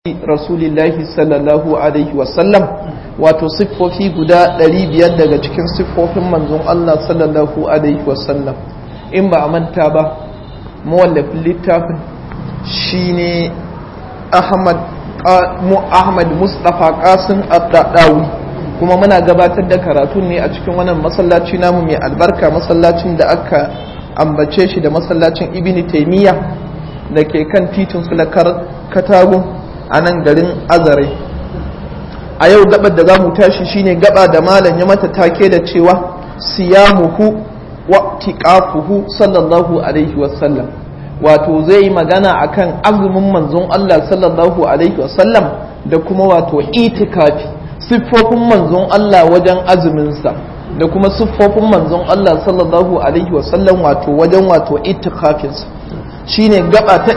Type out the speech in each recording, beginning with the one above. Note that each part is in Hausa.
rasulillahi sallallahu alaihi wasallam wato siffofi guda 500 daga cikin siffofin manzon Allah sallallahu alaihi wasallam in ba a manta ba mawallafin littafin shine Ahmad Ahmad Mustafa Qasim Ad-Dadawi kuma muna gabatar da karatun ne a cikin wannan masallaci namu mai albarka masallacin da aka ambace shi da masallacin Ibn Taymiyyah da ke kan titin sulakar katagun a nan garin azare a yau gabar da za mu tashi shine gaba da malam ya mata take da cewa siyamuhu wa tiqafuhu sallallahu alaihi wasallam wato zai magana akan azumin manzon Allah sallallahu alaihi wasallam da kuma wato itikafi siffofin manzon Allah wajen azuminsa da kuma siffofin manzon Allah sallallahu alaihi wasallam wato wajen wato itikafinsa shine gaba ta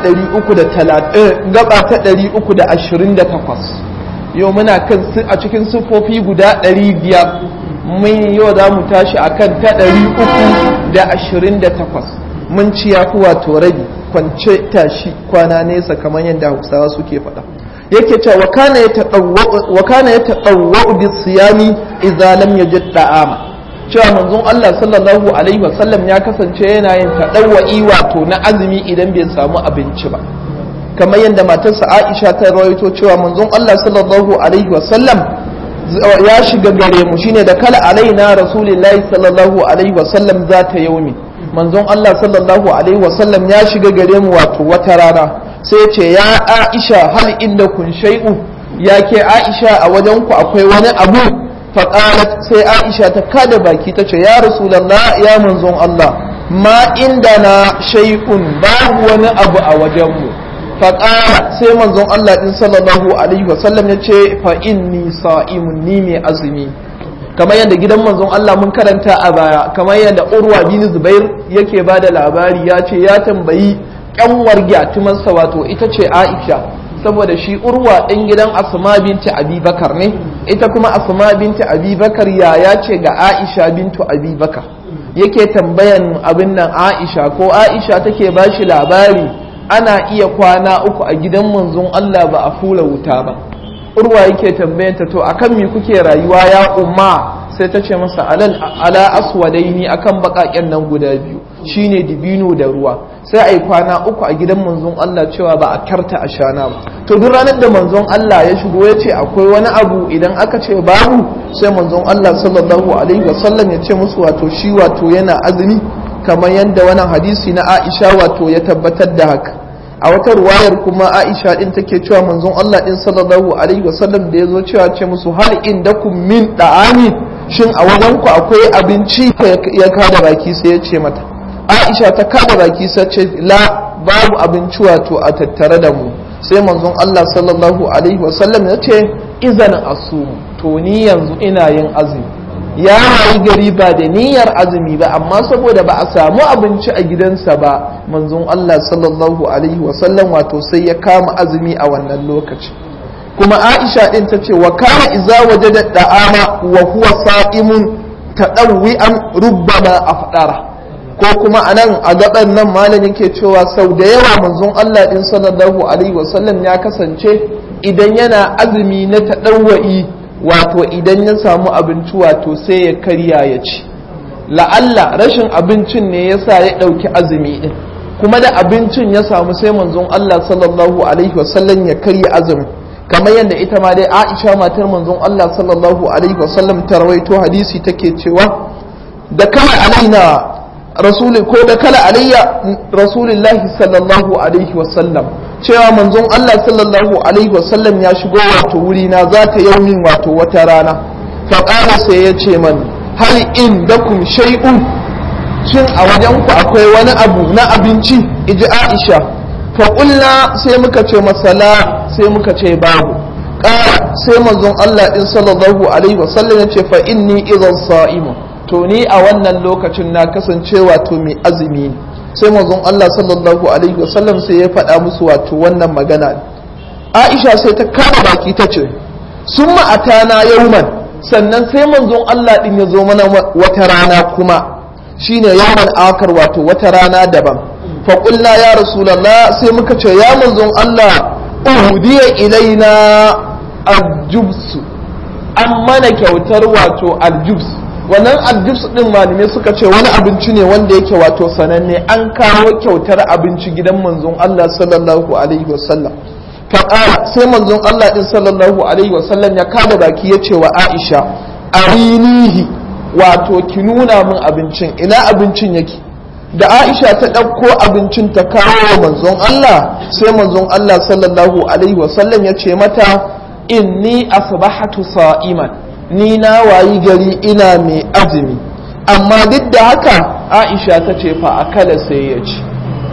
328 yau muna kan a cikin siffofi guda 500 mun yau za mu tashi akan ta 328 mun ci ya fi wato rabi kwance tashi kwana nesa kamar yadda hausawa suke faɗa yake cewa wa kana ya taɗauwa bi siyami idza lam yajid da'ama cewa manzon Allah sallallahu alaihi wasallam ya kasance yana yin taɗawa'i wato na azumi idan bai samu abinci ba kamar yadda matarsa Aisha ta rawaito cewa manzon Allah sallallahu alaihi wasallam ya shiga gare mu shine da kala alaina rasulullahi sallallahu alaihi wasallam za ta yaumi manzon Allah sallallahu alaihi wasallam ya shiga gare mu wato wata rana sai ya ce ya Aisha hal inda kun shay'u ya ke Aisha a wajen ku akwai wani abu faƙalat sai aisha ta kada baki ta ce ya rasulallah ya manzon Allah ma inda na shaikun babu wani abu a wajenmu faƙala sai manzon Allah ɗin sallallahu alaihi wasallam ya ce fa inni sa'imun ni mai azumi kamar yadda gidan manzon Allah mun karanta a baya kamar yadda urwa bin zubair yake ba da labari ya ce ya tambayi ƙyanwar gyatumarsa wato ita ce aisha saboda shi urwa ɗin gidan asma binti abubakar ne ita kuma asma binti abubakar yaya ce ga aisha bintu abubakar yake tambayan abin nan aisha ko aisha take ba shi labari ana iya kwana uku a gidan manzon allah ba a fula wuta ba urwa yake tambayanta to akan me kuke rayuwa ya umma sai ta ce masa ala aswadaini akan baƙaƙen nan guda biyu shine dibino da ruwa sai a yi kwana uku a gidan manzon Allah cewa ba a karta a shana ba to duk ranar da manzon Allah ya shigo ya ce akwai wani abu idan aka ce babu sai manzon Allah sallallahu alaihi wasallam ya ce musu wato shi wato yana azumi kamar yadda wannan hadisi na Aisha wato ya tabbatar da haka a wata ruwayar kuma Aisha din take cewa manzon Allah din sallallahu alaihi wasallam da ya zo cewa ce musu hal indakum min da'ami shin a wajen ku akwai abinci ya kada baki sai ya ce mata aisha ta kada baki sace la babu abinci wato a tattare da mu sai manzon Allah sallallahu alaihi wasallam ya ce izan asumu to ni yanzu ina yin azumi ya rayu gari ba da niyyar azumi ba amma saboda ba a samu abinci a gidansa ba manzon Allah sallallahu alaihi wasallam wato sai ya kama azumi a wannan lokaci kuma aisha din ta ce wa kana iza wajada da'ama wa huwa sa'imun tadawwi'an rubbama afdara ko kuma a nan a gaban nan malamin ke cewa sau da yawa manzon Allah din sallallahu alaihi wasallam ya kasance idan yana azumi na taɗawa'i wato idan ya samu abinci wato sai ya karya ya ci la'alla rashin abincin ne yasa ya ɗauki azumi din kuma da abincin ya samu sai manzon Allah sallallahu alaihi wasallam ya karya azumi kamar yadda ita ma dai Aisha matar manzon Allah sallallahu alaihi wasallam ta rawaito hadisi take cewa da kama alaina rasuli ko da kala alayya rasulillahi sallallahu alaihi wasallam cewa manzon Allah sallallahu alaihi wasallam ya shigo wato wuri na za ta yaumin wato wata rana faƙara sai ya ce man hal in dakum shay'un shin a wajen ku akwai wani abu na abinci iji Aisha fa sai muka ce masala sai muka ce babu ƙara sai manzon Allah din sallallahu alaihi wasallam ya ce fa inni idan sa'imun to ni a wannan lokacin na kasance wato mai azumi ne sai manzon Allah sallallahu alaihi wasallam sai ya faɗa musu wato wannan magana Aisha sai ta kama baki ta ce sun ma'atana yauman sannan sai manzon Allah din ya zo mana wata rana kuma shine yawman akar wato wata rana daban fa ya rasulullah sai muka ce ya manzon Allah uhudiya ilaina aljubsu an mana kyautar wato aljubs wannan aljubs din malamai suka ce wani abinci ne wanda yake wato sananne an kawo kyautar abinci gidan manzon Allah sallallahu alaihi wasallam faƙara sai manzon Allah din sallallahu alaihi wasallam ya kada baki ya ce wa Aisha arinihi wato ki nuna min abincin ina abincin yake da Aisha ta ɗauko abincin ta kawo wa manzon Allah sai manzon Allah sallallahu alaihi wasallam ya ce mata inni asbahatu sa'iman ni na wayi gari ina mai azumi amma duk da haka Aisha ta ce fa akala sai ya ci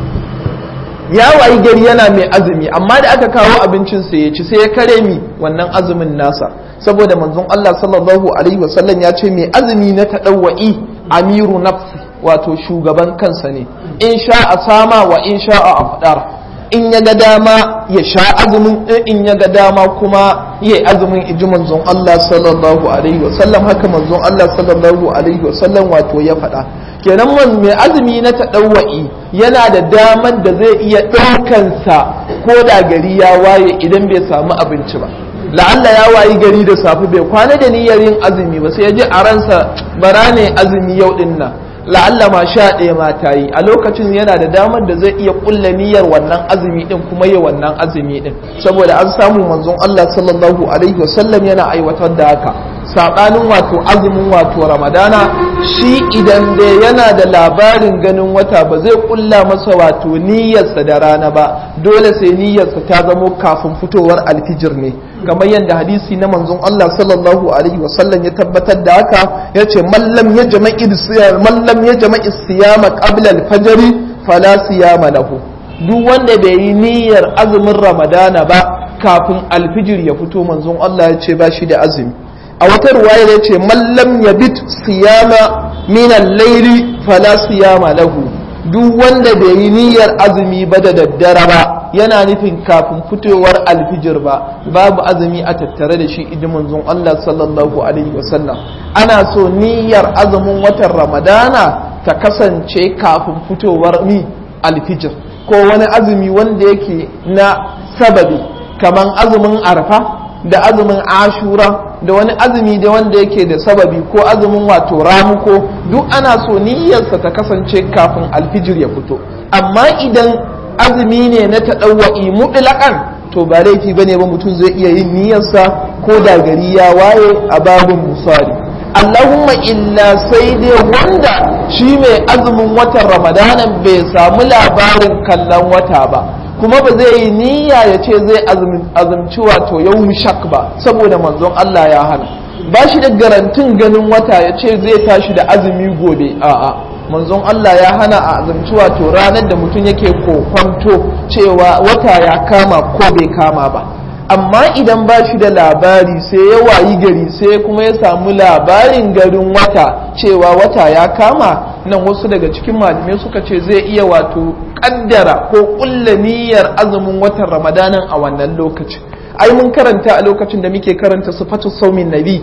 ya wayi gari yana mai azumi amma da aka kawo abincin sai ya ci sai ya kare mi wannan azumin nasa saboda manzon Allah sallallahu alaihi wasallam ya ce mai azumi na taɗawa'i amiru nafsi wato shugaban kansa ne in sha a sama wa in sha a afdar in ya ga dama ya sha azumin in ya ga dama kuma ya azumin iji manzon Allah sallallahu alaihi wasallam haka manzon Allah sallallahu alaihi wasallam wato ya faɗa kenan man mai azumi na taɗawa'i yana da daman da zai iya ɗaukansa ko da gari ya waye idan bai samu abinci ba la'alla ya wayi gari da safe bai kwana da niyyar yin azumi ba sai ya ji a ransa bara ne azumi yau din nan la'alla ma sha ɗaya ma ta yi a lokacin yana da damar da zai iya ƙulla niyyar wannan azumi din kuma yi wannan azumi din saboda an samu manzon Allah sallallahu alaihi wasallam yana aiwatar da haka saɓanin wato azumin wato ramadana shi idan da yana da labarin ganin wata ba zai ƙulla masa wato niyyarsa da rana ba dole sai niyyarsa ta zamo kafin fitowar alfijir ne kamar yadda hadisi na manzon Allah sallallahu alaihi wasallam ya tabbatar da haka ya ce mallam ya jama'i mallam ya jama'i siyama qabla al-fajr fala siyama lahu duk wanda bai yi niyyar azumin ramadana ba kafin alfijir ya fito manzon Allah ya ce ba shi da azumi a wata ruwaya ya ce mallam ya bit siyama min al-layli fala siyama lahu duk wanda bai yi niyyar azumi ba da daddare ba yana nufin kafin fitowar alfijir ba babu azumi a tattare da shi idan manzon Allah sallallahu alaihi wasallam ana so niyyar azumin watan ramadana ta kasance kafin fitowar mi alfijir ko wani azumi wanda yake na sababi kaman azumin arfa da azumin ashura da wani azumi da wanda yake da sababi ko azumin wato ramuko duk ana so niyyarsa ta kasance kafin alfijir ya fito amma idan azumi ne na taɗawa'i muɗlaƙan to ba laifi ba ne ba mutum zai iya yin niyyarsa ko da gari ya waye a babin musali allahumma illa sai dai wanda shi mai azumin watan ramadanan bai samu labarin kallon wata ba kuma ba zai yi niyya ya ce zai azumci wato yau shak ba saboda manzon Allah ya hana ba shi da garantin ganin wata ya ce zai tashi da azumi gobe a'a manzon Allah ya hana a azumci wato ranar da mutum yake kokwanto cewa wata ya kama ko bai kama ba amma idan ba shi da labari sai ya wayi gari sai kuma ya samu labarin garin wata cewa wata ya kama nan wasu daga cikin malamai suka ce zai iya wato kaddara ko kulla niyyar azumin watan ramadanan a wannan lokacin ai mun karanta a lokacin da muke karanta sifatu saumin nabi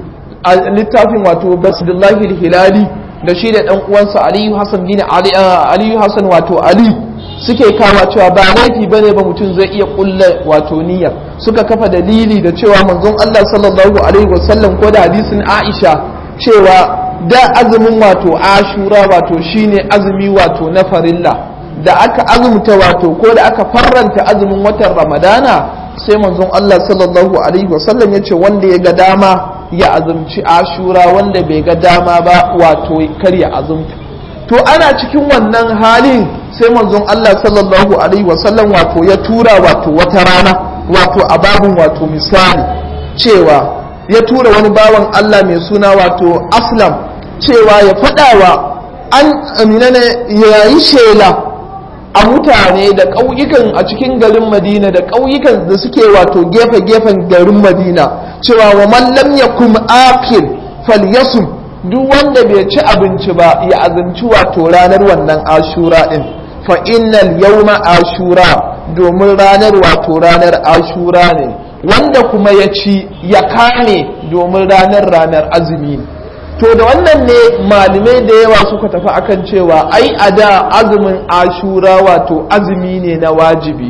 a littafin wato basdullahi hilali da shi da dan uwansa aliyu hasan bin ali aliyu hasan wato ali suke kama cewa ba laifi bane ba mutum zai iya kulla wato niyyar suka kafa dalili da cewa manzon Allah sallallahu alaihi wasallam ko da hadisin Aisha cewa da azumin wato ashura wato shine azumi wato na farilla da aka azumta wato ko da aka farranta azumin watan ramadana sai manzon Allah sallallahu alaihi wasallam ya ce wanda ya ga dama ya azumci ashura wanda bai ga dama ba wato kar ya azumta to ana cikin wannan halin sai manzon Allah sallallahu alaihi wasallam wato ya tura wato wata rana wato a babun wato misali cewa ya tura wani bawan Allah mai suna wato aslam cewa ya faɗawa an amina ne ya yi shela a mutane da ƙauyukan a cikin garin madina da ƙauyukan da suke wato gefe-gefen garin madina cewa wa mallam ya kuma akil falyasum duk wanda bai ci abinci ba ya azumci wato ranar wannan ashura din fa innal yawma ashura domin ranar wato ranar ashura ne wanda kuma ya ci ya kame domin ranar ranar azumi ne to da wannan ne malamai da yawa suka tafi akan cewa ai a da azumin ashura wato azumi ne na wajibi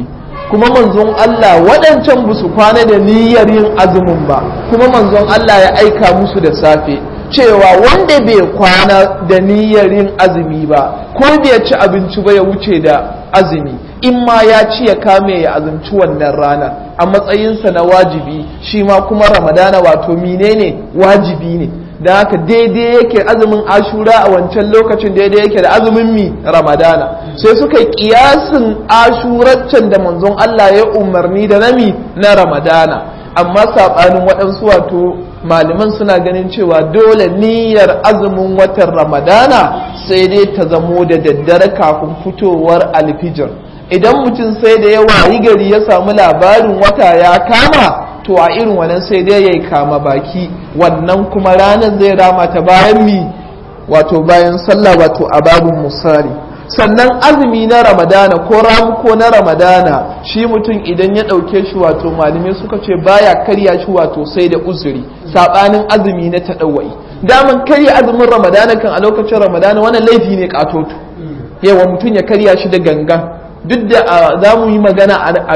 kuma manzon Allah waɗancan ba su kwana da niyyar yin azumin ba kuma manzon Allah ya aika musu da safe cewa wanda bai kwana da niyyar yin azumi ba ko bai ci abinci ba ya wuce da azumi in ma ya ci ya kame ya azumci wannan rana a matsayinsa na wajibi shi ma kuma ramadana wato menene wajibi ne da haka daidai yake azumin ashura a wancan lokacin daidai yake da azumin mi ramadana sai suka yi kiyasin ashuraccen da manzon Allah ya umarni da nami na ramadana amma saɓanin waɗansu wato malaman suna ganin cewa dole niyyar azumin watan ramadana sai dai ta zamo da daddare kafin fitowar alfijir idan mutum sai da ya wayi gari ya samu labarin wata ya kama to a irin wannan sai dai ya kama baki wannan kuma ranar zai rama ta bayan mi wato bayan sallah wato a babin musari sannan azumi na ramadana ko ramuko na ramadana shi mutum idan ya ɗauke shi wato malamai suka ce baya karya shi wato sai da uzuri saɓanin azumi na taɗawai daman karya azumin ramadana kan a lokacin ramadana wannan laifi ne katoto yawa mutum ya karya shi da gangan duk da za mu yi magana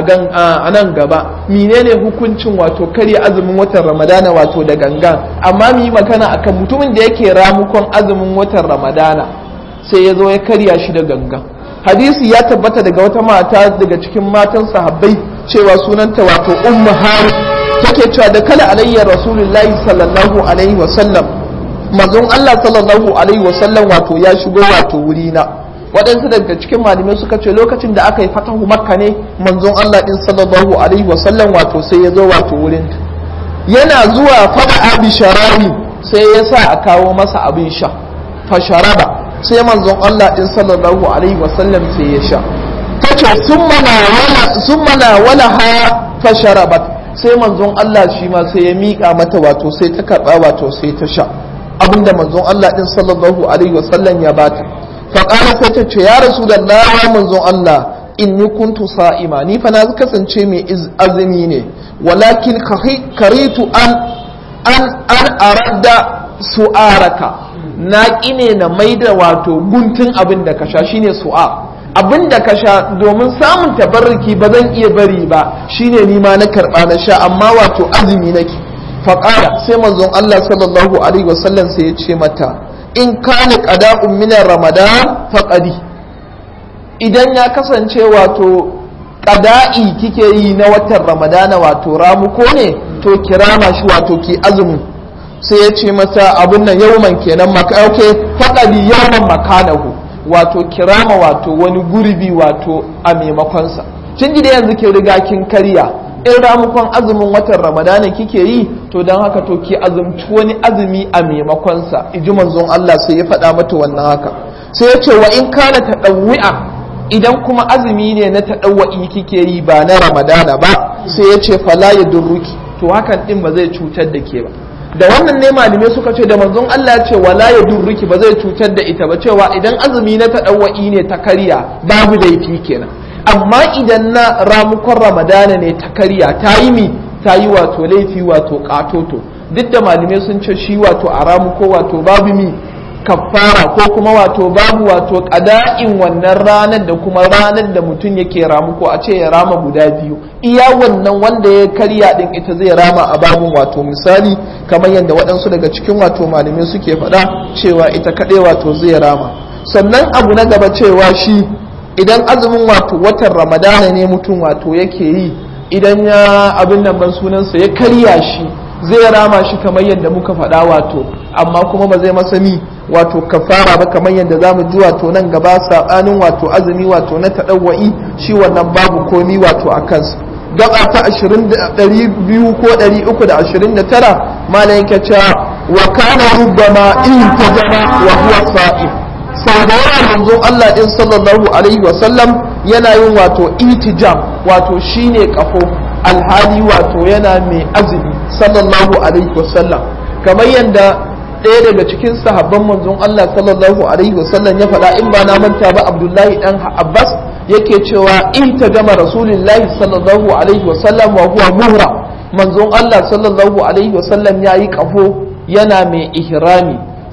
a nan gaba menene hukuncin wato karya azumin watan ramadana wato da gangan amma mu yi magana akan mutumin da yake ramukon azumin watan ramadana sai ya zo ya karya shi da gangan hadisi ya tabbata daga wata mata daga cikin matan sahabbai cewa sunanta wato ummu hari take cewa da kala alayya rasulullahi sallallahu alaihi wasallam mazun Allah sallallahu alaihi wasallam wato ya shigo wato wurina waɗansu daga cikin malamai suka ce lokacin da aka yi fatahu makka ne manzon Allah din sallallahu alaihi wasallam wato sai ya zo wato wurin yana zuwa fada abi sharabi sai ya sa a kawo masa abin sha fa sharaba sai manzon Allah din sallallahu alaihi wasallam sai ya sha tace summa na wala summa na wala ha fa sharabat sai manzon Allah shi ma sai ya mika mata wato sai ta karba wato sai ta sha abinda manzon Allah din sallallahu alaihi wasallam ya bata faƙara sai ta ce ya rasu da lawa manzon Allah in ni kuntu sa'ima ni fa na kasance mai azumi ne walakin karitu an an an arada su'araka na ƙine na maida wato guntun abin da ka sha shine su'a abin da ka sha domin samun tabarruki ba zan iya bari ba shine ni ma na karɓa na sha amma wato azumi nake faƙara sai manzon Allah sallallahu alaihi wasallam sai ya ce mata in kana qada'un min ramadan faqadi idan ya kasance wato qada'i kike yi na watan ramadana wato ramuko ne to kirama shi wato ki azumi sai ya ce mata abun nan yawman kenan maka okay faqadi yawman makanahu wato kirama wato wani gurbi wato a maimakon sa kin ji da yanzu kin riga kin karya in ramukon azumin watan ramadana kike yi to don haka to ki azumci wani azumi a maimakonsa iji manzon Allah sai ya faɗa mata wannan haka sai ya ce wa in kana taɗawwi'a idan kuma azumi ne na taɗawwa'i kike yi ba na ramadana ba sai ya ce fala ya durruki to hakan din ba zai cutar da ke ba da wannan ne malamai suka ce da manzon Allah ya ce wala ya durruki ba zai cutar da ita ba cewa idan azumi na taɗawwa'i ne ta karya babu laifi kenan amma idan na ramukon ramadana ne ta karya ta yi mi ta yi wato laifi wato katoto duk da malamai sun ce shi wato a ramuko wato babu mi kafara ko kuma wato babu wato kada'in wannan ranar da kuma ranar da mutum yake ramuko a ce ya rama guda biyu iya wannan wanda ya karya din ita zai rama a babun wato misali kamar yadda waɗansu daga cikin wato malamai suke faɗa cewa ita kaɗai wato zai rama sannan abu na gaba cewa shi idan azumin wato watan ramadana ne mutum wato yake yi idan ya abin nan ban sunansa ya karya shi zai rama shi kamar yadda muka faɗa wato amma kuma ba zai masa ni wato kafara ba kamar yadda zamu ji wato nan gaba sabanin wato azumi wato na taɗawwa'i shi wannan babu komi wato a kansa gaba ta 200 ko 329 malam yake cewa wa kana rubbama in tajama wa huwa sa'im sau da yawa manzon Allah din sallallahu alaihi wasallam yana yin wato itijam wato shine kafo alhali wato yana mai azumi sallallahu alaihi wasallam kamar yadda ɗaya daga cikin sahabban manzon Allah sallallahu alaihi wasallam ya faɗa in ba na manta ba Abdullahi dan Abbas yake cewa itajama rasulullahi sallallahu alaihi wasallam wa huwa muhra manzon Allah sallallahu alaihi wasallam yayi kafo yana mai ihrami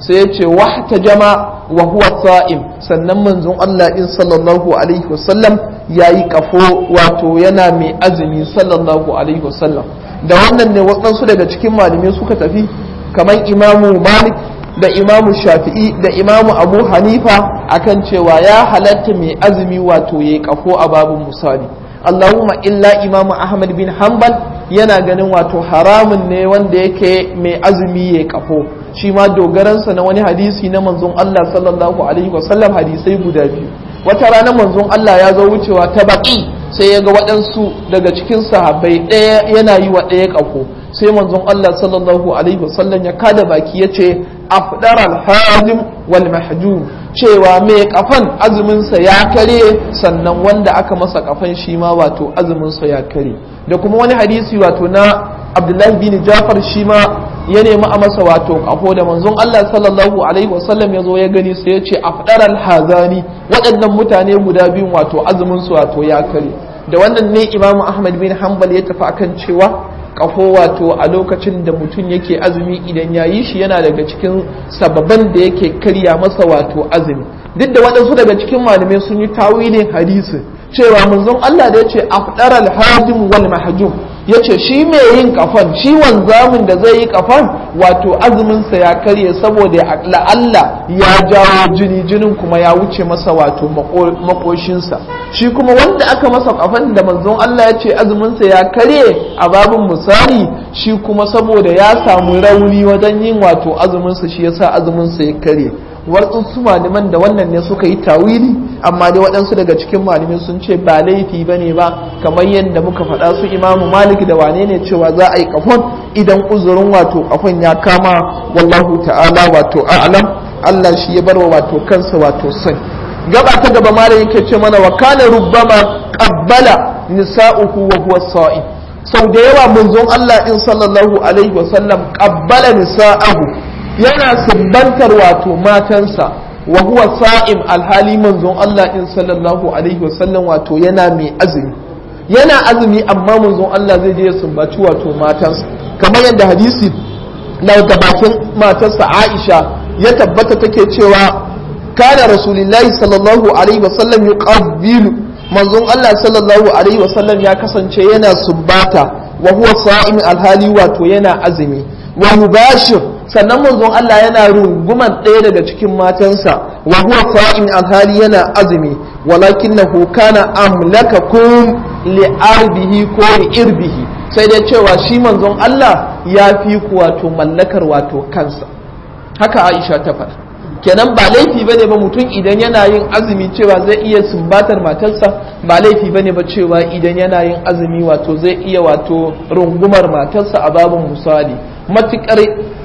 sai ya ce wahta jama wa huwa sa'im sannan manzon Allah in sallallahu alaihi wasallam yayi kafo wato yana mai azumi sallallahu alaihi wasallam da wannan ne waɗansu daga cikin malamai suka tafi kamar imamu malik da imamu shafi'i da imamu abu hanifa akan cewa ya halatta mai azumi wato yayi kafo a babin misali Allahumma illa imamu Ahmad bin Hanbal yana ganin wato haramun ne wanda yake mai azumi ya kafo shi ma dogaransa na wani hadisi na manzon Allah sallallahu alaihi wasallam hadisai guda biyu wata rana manzon Allah ya zo wucewa ta baki sai ya ga waɗansu daga cikin sahabbai ɗaya yana yi wa ɗaya kafo sai manzon Allah sallallahu alaihi wasallam ya kada baki ya ce afdar al-hazim wal mahjum cewa mai kafan azuminsa ya kare sannan wanda aka masa kafan shi ma wato azuminsa ya kare da kuma wani hadisi wato na abdullahi bin jafar shi ma ya nemi a masa wato kafo da manzon Allah sallallahu alaihi wasallam ya zo ya gani sai ya ce afdar al-hazani waɗannan mutane guda biyun wato azuminsu wato ya kare da wannan ne imamu ahmad bin hanbal ya tafi akan cewa kafo wato a lokacin da mutum yake azumi idan ya yi shi yana daga cikin sababan da yake karya masa wato azumi duk da waɗansu daga cikin malamai sun yi tawilin hadisi cewa manzon Allah da ya ce afdar al-hajim wal mahjum ya ce shi mai yin kafan shi wanzamin da zai yi kafan wato azuminsa ya karye saboda la'alla ya jawo jini jinin kuma ya wuce masa wato makoshinsa shi kuma wanda aka masa kafan da manzon Allah ya ce azuminsa ya karye a babin misali shi kuma saboda ya samu rauni wajen yin wato azuminsa shi yasa azuminsa ya karye waɗansu malaman da wannan ne suka yi tawili amma dai waɗansu daga cikin malamai sun ce ba laifi ba ne ba kamar yadda muka faɗa su imamu malik da wane ne cewa za a yi kafon idan uzurin wato kafon ya kama wallahu ta'ala wato a'lam Allah shi ya bar wa wato kansa wato sai gaba ta gaba malam yake ce mana wa kana rubbama qabbala nisa'uhu wa huwa sa'im sau da yawa manzon Allah din sallallahu alaihi wa sallam qabbala nisa'ahu yana sumbantar wato matansa wa huwa sa'im alhali manzon Allah in sallallahu alaihi wasallam wato yana mai azumi yana azumi amma manzon Allah zai je ya sumbaci wato matansa kamar yadda hadisi na bakin matarsa Aisha ya tabbata take cewa kana rasulullahi sallallahu alaihi wasallam yuqabbilu manzon Allah sallallahu alaihi wasallam ya kasance yana sumbata wa huwa sa'im alhali wato yana azumi wa mubashir sannan manzon Allah yana runguman ɗaya daga cikin matansa wa huwa fa'in alhali yana azumi walakinahu kana amlakakum li arbihi ko li irbihi sai dai cewa shi manzon Allah ya fi ku wato mallakar wato kansa haka Aisha ta faɗa kenan ba laifi bane ba mutum idan yana yin azumi cewa zai iya sumbatar matarsa ba laifi bane ba cewa idan yana yin azumi wato zai iya wato rungumar matarsa a babin misali matukar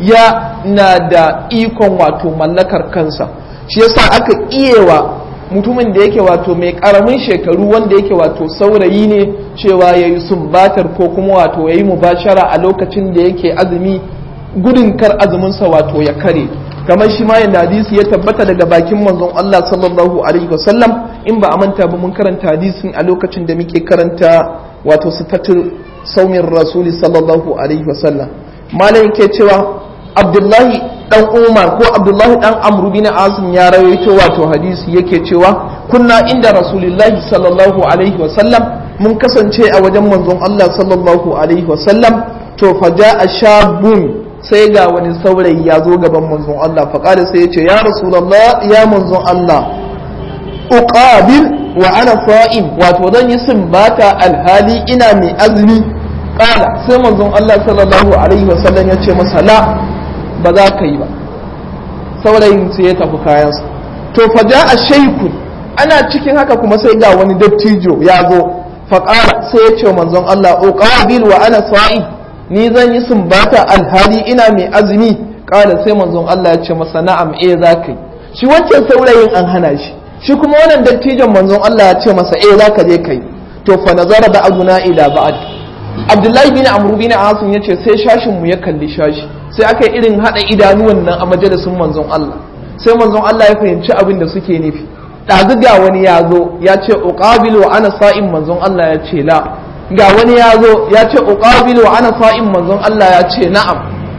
ya na da ikon wato mallakar kansa shi yasa aka iyewa mutumin da yake wato mai karamin shekaru wanda yake wato saurayi ne cewa ya yi sumbatar ko kuma wato ya yi mubashara a lokacin da yake azumi gudun kar azuminsa wato ya kare kamar shi ma yadda hadisi ya tabbata daga bakin manzon Allah sallallahu alaihi wasallam in ba a manta ba mun karanta hadisin a lokacin da muke karanta wato sifatul saumin rasuli sallallahu alaihi wasallam malam yake cewa abdullahi dan umar ko abdullahi dan amru bin azim ya rawaito wato hadisi yake cewa kunna inda rasulullahi sallallahu alaihi wasallam mun kasance a wajen manzon Allah sallallahu alaihi wasallam to faja shabun sai ga wani saurayi ya zo gaban manzon Allah faƙada sai ya ce ya rasulallah ya manzon Allah uqabil wa ana sa'im wato zan yi sumbata alhali ina mai azumi ƙala sai manzon Allah sallallahu alaihi wasallam ya ce masa la ba za ka yi ba saurayin sai ya tafi kayansa to fa a shaiku ana cikin haka kuma sai ga wani dattijo ya zo faƙala sai ya ce manzon Allah uqabil wa ana sa'im ni zan yi sumbata alhali ina mai azumi kala sai manzon Allah ya ce masa na'am eh za ka yi shi wancan saurayin an hana shi shi kuma wannan dattijon manzon Allah ya ce masa eh za ka je kai to fa nazara da aguna ila ba'd Abdullahi bin Amr bin Asim yace sai shashin mu ya kalli shashi sai aka yi irin hada idanuwan nan a majalisin manzon Allah sai manzon Allah ya fahimci abin da suke nufi ɗazu ga wani ya zo ya ce uqabilu ana sa'in manzon Allah ya ce la ga wani ya zo ya ce uqabilu wa ana sa'in manzon Allah ya ce na'am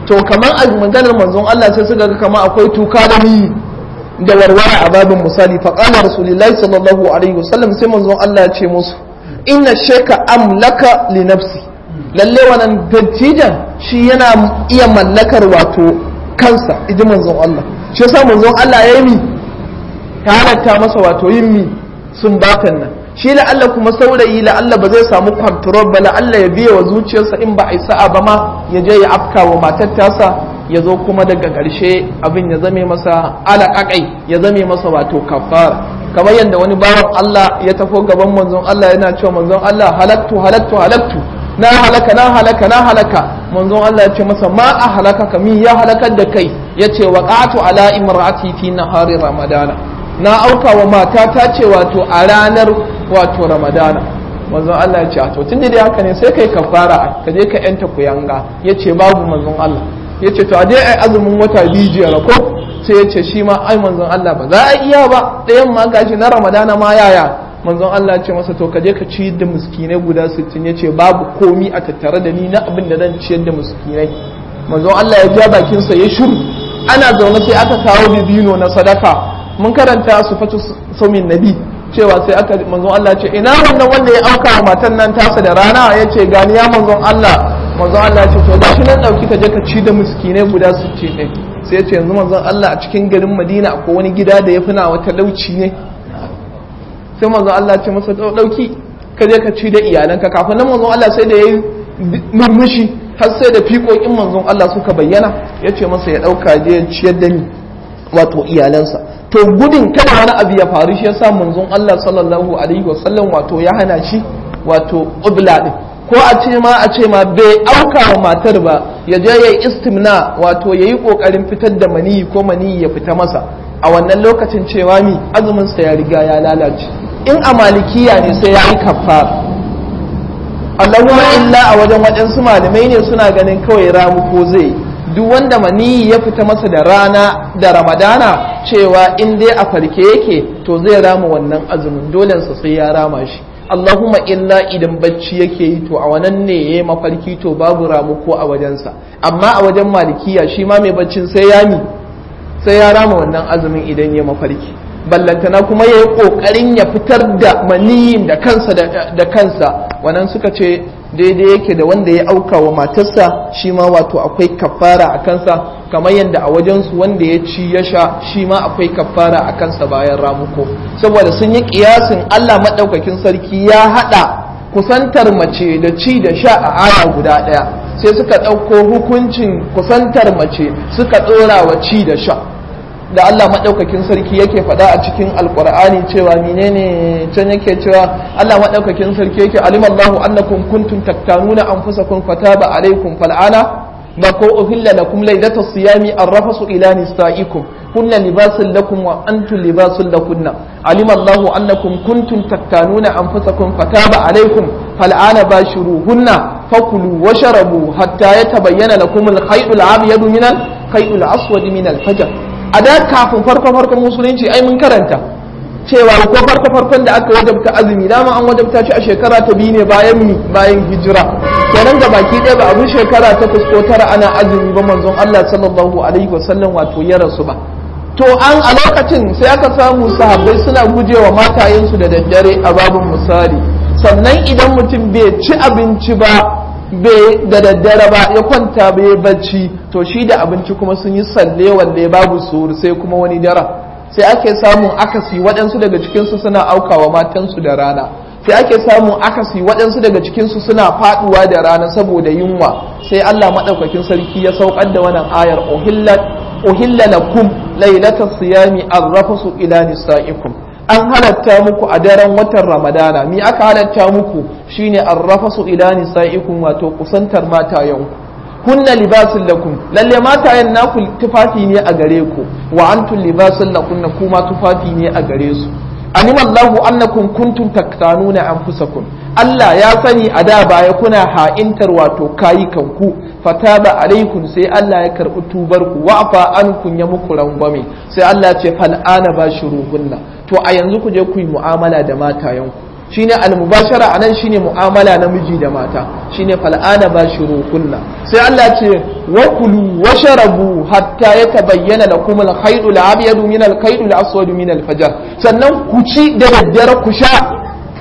to kamar a maganar manzon Allah sai suka ga kamar akwai tuka da ni da warware a babin misali fa qala rasulullahi sallallahu alaihi wasallam sai manzon Allah ya ce musu inna sheka amlaka li nafsi lalle wannan dattijan shi yana iya mallakar wato kansa idan manzon Allah shi yasa manzon Allah ya yi mi ta halatta masa wato yin mi sun batan nan shi la'alla kuma saurayi la'alla ba zai samu control ba la'alla ya biya wa zuciyarsa in ba a yi sa'a ba ma ya je ya afka wa matar tasa ya zo kuma daga ƙarshe abin ya zame masa alaƙaƙai ya zame masa wato kafara kamar yadda wani bawan Allah ya tafo gaban manzon Allah yana cewa manzon Allah halaktu halaktu halaktu na halaka na halaka na halaka manzon Allah ya ce masa ma a halaka ka min ya halakar da kai ya ce waqatu ala imra'ati fi nahari ramadana na auka wa mata ta ce wato a ranar wato ramadana manzon Allah ya ce to tun da haka ne sai kai kafara ka je ka yanta kuyanga ya ce babu manzon Allah ya ce to a dai ai azumin wata biyu jiya ko sai ya ce shi ma ai manzon Allah ba za a iya ba ɗayan ma gashi na ramadana ma yaya manzon Allah ya ce masa to ka je ka ci da miskinai guda 60 ya ce babu komi a tattare da ni na abin da zan ciyar da miskinai manzon Allah ya ja bakinsa ya shiru ana zaune sai aka kawo bibino na sadaka mun karanta su fatu saumin nabi cewa sai aka manzon Allah ce ina wannan wanda ya auka wa matan nan tasa da rana ya ce gani ya manzon Allah manzon Allah ce to gashi nan dauki ka je ka ci da miskinai guda 60 ne sai ya ce yanzu manzon Allah a cikin garin Madina akwai wani gida da ya fi na wata lauci ne sai manzon Allah ce masa dauki ka je ka ci da iyalanka kafin nan manzon Allah sai da yayi murmushi har sai da fiƙoƙin manzon Allah suka bayyana ya ce masa ya ɗauka je ya ciyar da ni wato iyalansa to gudun kada wani abu ya faru shi yasa manzon Allah sallallahu alaihi wasallam wato ya hana shi wato ubla din ko a ce ma a ce ma bai auka wa matar ba ya je yayi istimna wato yayi kokarin fitar da maniyi ko maniyi ya fita masa a wannan lokacin cewa mi azumin sa ya riga ya lalace in a malikiya ne sai ya yi kafara Allahumma illa a wajen waɗansu malamai ne suna ganin kawai ramu ko zai duk wanda maniyi ya fita masa da rana da ramadana cewa in dai a farke yake to zai rama wannan azumin dolensa sai ya rama shi Allahumma illa idan bacci yake yi to a wannan ne ya yi mafarki to babu ramu ko a wajensa amma a wajen malikiya shi ma mai baccin sai ya mi sai ya rama wannan azumin idan ya mafarki ballantana kuma ya yi ƙoƙarin ya fitar da maniyin da kansa da kansa wannan suka ce daidai yake da wanda ya auka wa matarsa shi ma wato akwai kafara a kansa kamar yadda a wajensu wanda ya ci ya sha shi ma akwai kafara a kansa bayan ramuko saboda sun yi kiyasin Allah maɗaukakin sarki ya haɗa kusantar mace da ci da sha a aya guda ɗaya sai suka ɗauko hukuncin kusantar mace suka ɗora wa ci da sha da Allah maɗaukakin sarki yake faɗa a cikin alƙur'ani cewa menene can yake cewa Allah maɗaukakin sarki yake alimallahu annakum kuntum taktanuna anfusakum fataba alaikum fal'ana ba ko uhilla lakum laylata siyami arrafasu ila nisaikum kunna libasun lakum wa antum libasun lakunna alimallahu annakum kuntum taktanuna anfusakum fataba alaikum fal'ana bashiruhunna fakulu washrabu hatta yatabayyana lakum al-khayt al-abyad min al-khayt al-aswad min al-fajr a da kafin farko farkon musulunci ai mun karanta cewa ko farko farkon da aka wajabta azumi dama an wajabta shi a shekara ta biyu ne bayan mi bayan hijira kenan ga baki ɗaya ba abin shekara ta ko tara ana azumi ba manzon Allah sallallahu alaihi wasallam wato ya rasu ba to an a lokacin sai aka samu sahabbai suna gujewa matayensu da daddare a babin misali sannan idan mutum bai ci abinci ba bai da daddare ba ya kwanta bai bacci to shi da abinci kuma sun yi salle walle babu suru sai kuma wani dara sai ake samun akasi waɗansu daga cikinsu suna aukawa matansu da rana sai ake samun akasi waɗansu daga cikinsu suna faɗuwa da rana saboda yunwa sai Allah maɗaukakin sarki ya saukar da wannan ayar uhilla lakum lailata siyami arrafasu ila nisaikum an halatta muku a daren watan ramadana mi aka halatta muku shine arrafasu ila nisaikum wato kusantar matayenku kunna libasun lakum lalle matayen naku tufafi ne a gare ku wa antum libasun lakunna kuma tufafi ne a gare su alima Allahu annakum kuntum taktanuna anfusakum Allah ya sani a da baya kuna ha'intar wato kayukan ku fataba alaikum sai Allah ya karbi tubar ku wa afa ankum ya muku rangwame sai Allah ce fal ana bashiruhunna to a yanzu ku je ku yi mu'amala da matayen ku shine almubashara anan shine mu'amala na miji da mata shine fal'ana bashirukunna sai Allah ce wa kulu washrabu hatta yatabayyana lakum al-khayt al-abyad min al-khayt al-aswad min al-fajr sannan ku ci da daddare ku sha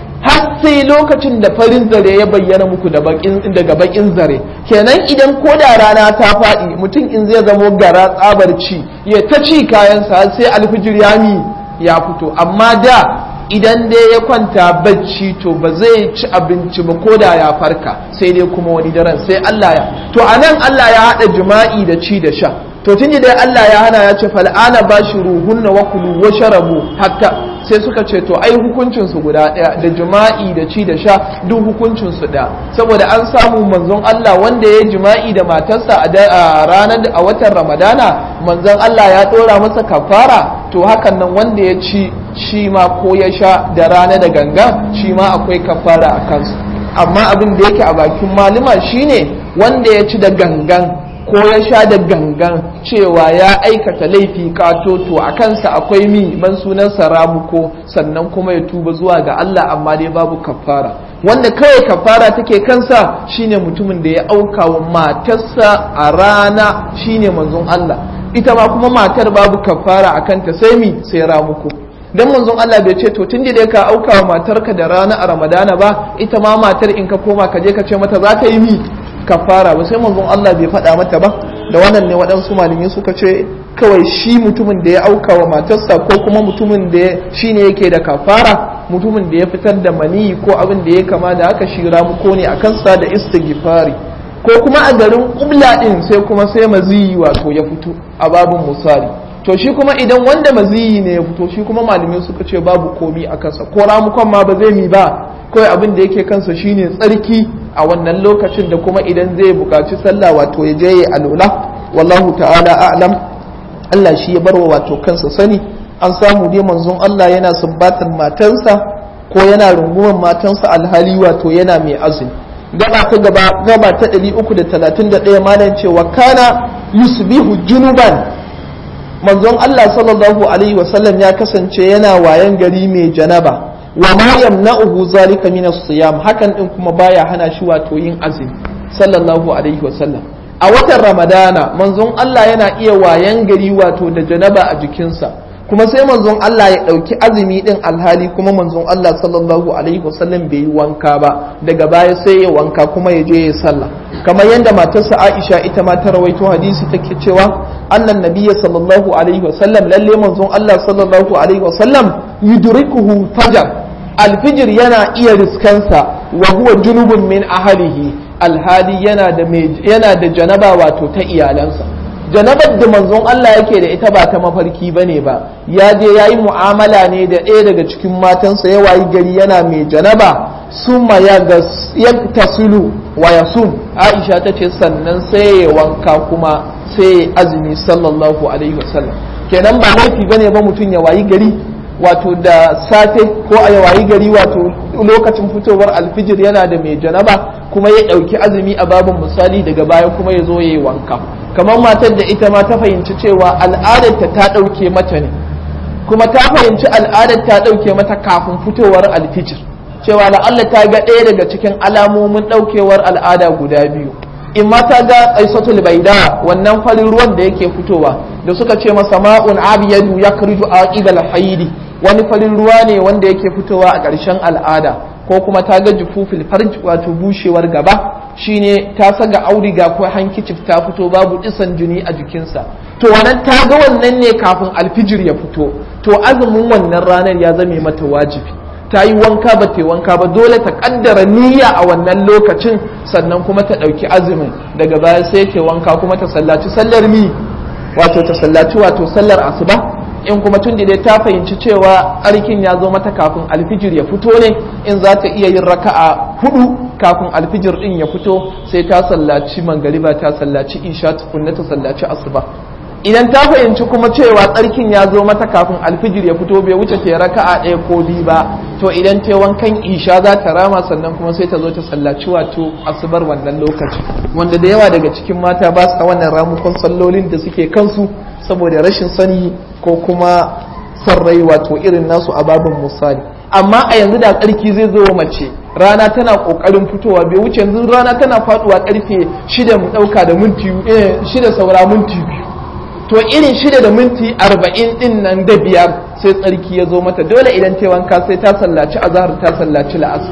har sai lokacin da farin zare ya bayyana muku daga bakin zare kenan idan ko da rana ta faɗi mutum in zai zamo gara tsabar ci ya ta ci kayansa sai alfijir ya mi ya fito amma da idan dai ya kwanta bacci to ba zai ci abinci ba ko da ya farka sai dai kuma wani daren sai Allah ya to anan Allah ya haɗa jima'i da ci da sha to tun dai Allah ya hana ya ce fal'ana bashiruhunna wa kulu wa sharabu hatta sai suka ce to ai hukuncin su guda ɗaya da jima'i da ci da sha duk hukuncin su ɗaya saboda an samu manzon Allah wanda ya jima'i da matarsa a ranar a watan Ramadana manzon Allah ya ɗora masa kafara to hakan nan wanda ya ci shi ma ko ya sha da rana da ganga shi ma akwai kafara a kansu amma abin da yake a bakin malama shine wanda ya ci da gangan ko ya sha da gangan cewa ya aikata laifi katoto a kansa akwai mi ban sunansa ramuko sannan kuma ya tuba zuwa ga Allah amma dai babu kafara wanda kawai kafara take kansa shine mutumin da ya auka wa matarsa a rana shine manzon Allah ita ma kuma matar babu kafara a kanta sai mi sai ramuko dan manzon Allah bai ce to tun da ka auka wa matarka da rana a Ramadana ba ita ma matar in ka koma ka je ka ce mata za ta yi mi kafara ba sai manzon Allah bai faɗa mata ba da wannan ne waɗansu malami suka ce kawai shi mutumin da ya auka wa matarsa ko kuma mutumin da shi ne yake da kafara mutumin da ya fitar da mani ko abin da ya kama da aka shira ko ne a kansa da istighfari ko kuma a garin ƙubla ɗin sai kuma sai maziyi wato ya fito a babin musari to shi kuma idan wanda maziyi ne ya fito shi kuma malamai suka ce babu komi a kansa ko ramukon ma ba zai mi ba kawai abin da yake kansa shine tsarki a wannan lokacin da kuma idan zai buƙaci sallah wato ya je ya alula wallahu ta'ala a'lam Allah shi ya barwa wato kansa sani an samu dai manzon Allah yana sumbatar matansa ko yana rungumar matansa alhali wato yana mai azumi gaba ta gaba gaba ta 331 malam cewa kana yusbihu junuban manzon Allah sallallahu alaihi wasallam ya kasance yana wayan gari mai janaba wa ma yamna'uhu zalika min as-siyam hakan din kuma baya hana shi wato yin azumi sallallahu alaihi wasallam a watan ramadana manzon Allah yana iya wayan gari wato da janaba a jikinsa kuma sai manzon Allah ya ɗauki azumi ɗin alhali kuma manzon Allah sallallahu alaihi wasallam bai yi wanka ba daga baya sai ya wanka kuma ya je ya sallah kamar yadda matarsa Aisha ita ma ta rawaito hadisi take cewa annan nabiyya sallallahu alaihi wasallam lalle manzon Allah sallallahu alaihi wasallam yudrikuhu fajar alfijir yana iya riskansa wa huwa junubun min ahlihi alhali yana da yana da janaba wato ta iyalansa janabar da manzon Allah yake da ita ba ta mafarki ba ne ba ya je ya yi mu'amala ne da ɗaya daga cikin matansa ya wayi gari yana mai janaba summa ya tasulu wa ya sum aisha ta ce sannan sai ya wanka kuma sai ya azumi sallallahu alaihi wasallam kenan ba laifi bane ba mutum ya wayi gari wato da safe ko a ya wayi gari wato lokacin fitowar alfijir yana da mai janaba kuma ya ɗauki azumi a babin misali daga baya kuma ya zo ya yi wanka kamar matar da ita ma ta fahimci cewa al'adarta ta ɗauke mata ne kuma ta fahimci al'adar ta ɗauke mata kafin fitowar alfijir cewa la'alla ta ga ɗaya daga cikin alamomin ɗaukewar al'ada guda biyu in ma ta ga aisatul baida wannan farin ruwan da yake fitowa da suka ce masa ma'un abiyadu ya karju aqibal haidi wani farin ruwa ne wanda yake fitowa a ƙarshen al'ada ko kuma ta ga jufufil farj wato bushewar gaba shine ta saga audiga ko hankicif ta fito babu disan jini a jikinsa to wannan ta ga wannan ne kafin alfijir ya fito to azumin wannan ranar ya zame mata wajibi ta yi wanka ba ta yi wanka ba dole ta kaddara niyya a wannan lokacin sannan kuma ta ɗauki azumin daga baya sai ta wanka kuma ta sallaci sallar mi wato ta sallaci wato sallar asuba in kuma tun da ta fahimci cewa tsarkin ya zo mata kafin alfijir ya fito ne in za ta iya yin raka'a hudu kafin alfijir din ya fito sai ta sallaci mangariba ta sallaci isha tukunna ta sallaci asuba idan ta fahimci kuma cewa tsarkin ya zo mata kafin alfijir ya fito bai wuce ta raka'a ɗaya ko biyu ba to idan ta wankan isha za ta rama sannan kuma sai ta zo ta sallaci wato asubar wannan lokaci wanda da yawa daga cikin mata ba sa wannan ramukon sallolin da suke kansu saboda rashin sani ko kuma son rai wato irin nasu a babin misali amma a yanzu da tsarki zai zo mace rana tana kokarin fitowa bai wuce yanzu rana tana faduwa karfe shida mu dauka da minti shida saura minti biyu to irin shida da minti arba'in din nan da biyar sai tsarki ya zo mata dole idan ta wanka sai ta sallaci azahar ta sallaci la'asar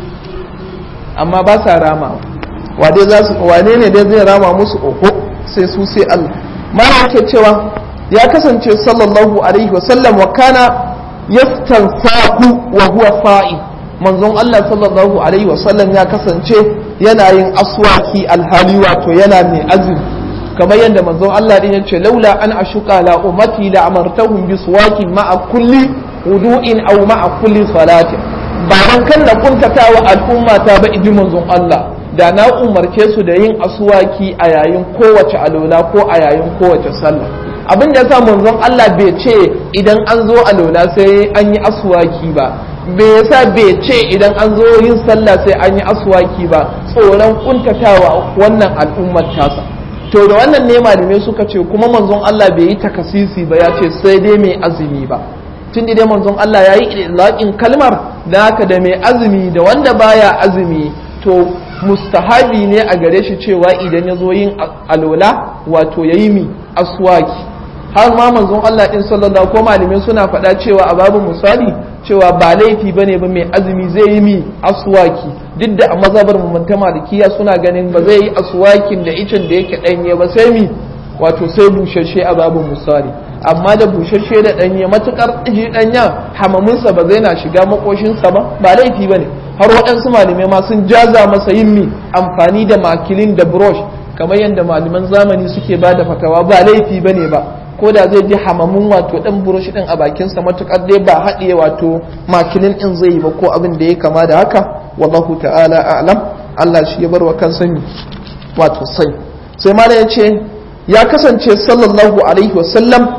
amma ba sa rama wane za su wane ne dai zai rama musu oho sai su sai Allah mana yake cewa ya kasance sallallahu alaihi wasallam wa kana yastansaku wa huwa sa'i manzon Allah sallallahu alaihi wasallam ya kasance yana yin aswaki alhali wato yana mai azumi kamar yadda manzon Allah din yace laula an ashuka la ummati la amartahum bi suwakin ma'a kulli wudu'in aw ma'a kulli salatin ba dan kan na kuntatawa al'umma ta ba idi manzon Allah da na umarce su da yin aswaki a yayin kowace alola ko a yayin kowace sallah abin da yasa manzon Allah bai ce idan an zo alola sai an yi aswaki ba bai yasa bai ce idan an zo yin sallah sai an yi aswaki ba tsoron kuntatawa wannan al'ummar tasa to da wannan ne malamai suka ce kuma manzon Allah bai yi takasisi ba ya ce sai dai mai azumi ba tun dai manzon Allah ya yi ilaƙin kalmar da haka da mai azumi da wanda baya azumi to mustahabi ne a gare shi cewa idan ya zo yin alola wato ya yi mi aswaki har ma manzon Allah din sallallahu ko malamai suna faɗa cewa a babu misali cewa ba laifi bane ba mai azumi zai yi mi aswaki duk da a mazhabar mu ta malikiya suna ganin ba zai yi aswakin da icen da yake danye ba sai mi wato sai bushashe a babu misali amma da bushashe da danye matukar ji danya hamaminsa ba zai na shiga makoshinsa ba ba laifi bane har waɗansu malamai ma sun jaza masa yin mi amfani da makilin da brush kamar yadda malaman zamani suke ba da fatawa ba laifi bane ba ko da zai ji hamamin wato dan burushi din a bakinsa matukar dai ba haɗiye wato makilin din zai yi ba ko abin da ya kama da haka wallahu ta'ala a'lam Allah shi ya bar wa kansa ni wato sai sai mala ya ce ya kasance sallallahu alaihi wasallam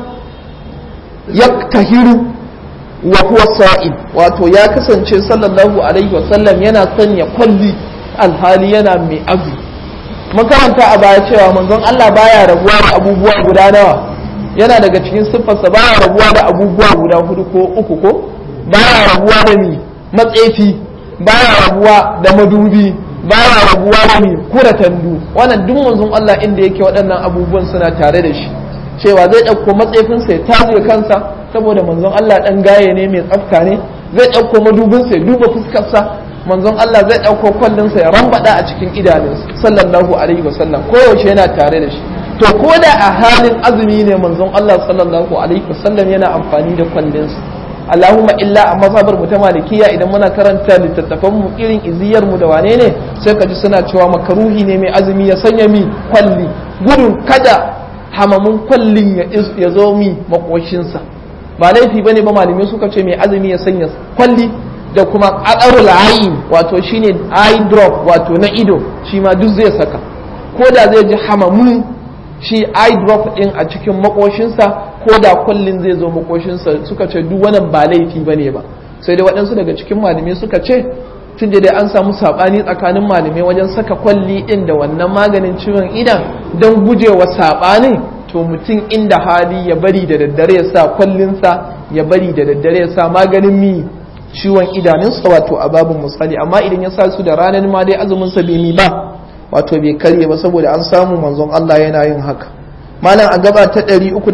ya tahiru wa huwa sa'id wato ya kasance sallallahu alaihi wasallam yana sanya kwalli alhali yana mai azu makaranta a baya cewa manzon Allah baya rabuwa da abubuwa guda nawa yana daga cikin siffarsa baya rabuwa da abubuwa guda hudu ko uku ko baya rabuwa da ni matsefi baya rabuwa da madubi baya rabuwa da ni kura tandu wannan duk manzon Allah inda yake waɗannan abubuwan suna tare da shi cewa zai ɗauko matsefinsa ya taje kansa saboda manzon Allah ɗan gaye ne mai tsafta ne zai ɗauko madubinsa ya duba fuskarsa manzon Allah zai ɗauko kwallinsa ya rambada a cikin idanunsa sallallahu alaihi wasallam koyaushe yana tare da shi to ko da a halin azumi ne manzon Allah sallallahu alaihi wasallam yana amfani da kwallinsa Allahumma illa a mazhabar mu ta malikiya idan muna karanta littattafan mu irin iziyar mu da wane ne sai ka ji suna cewa makaruhi ne mai azumi ya sanya mi kwalli gudun kada hamamin kwallin ya zo mi makoshinsa ba laifi bane ba malamai suka ce mai azumi ya sanya kwalli da kuma qadarul ayin wato shine eye drop wato na ido shi ma duk zai saka ko da zai ji hamamin shi eye drop din a cikin makoshinsa ko da kwallin zai zo makoshinsa suka ce duk wannan ba laifi bane ba sai dai waɗansu daga cikin malamai suka ce tun da dai an samu saɓani tsakanin malamai wajen saka kwalli ɗin da wannan maganin ciwon idan don gujewa saɓanin to mutum inda hali ya bari da daddare ya sa kwallinsa ya bari da daddare ya sa maganin mi ciwon idanunsa wato a babin misali amma idan ya sa su da ranar ma dai azumin sa bai mi ba wato bai karye ba saboda an samu manzon Allah yana yin haka malam a gaba ta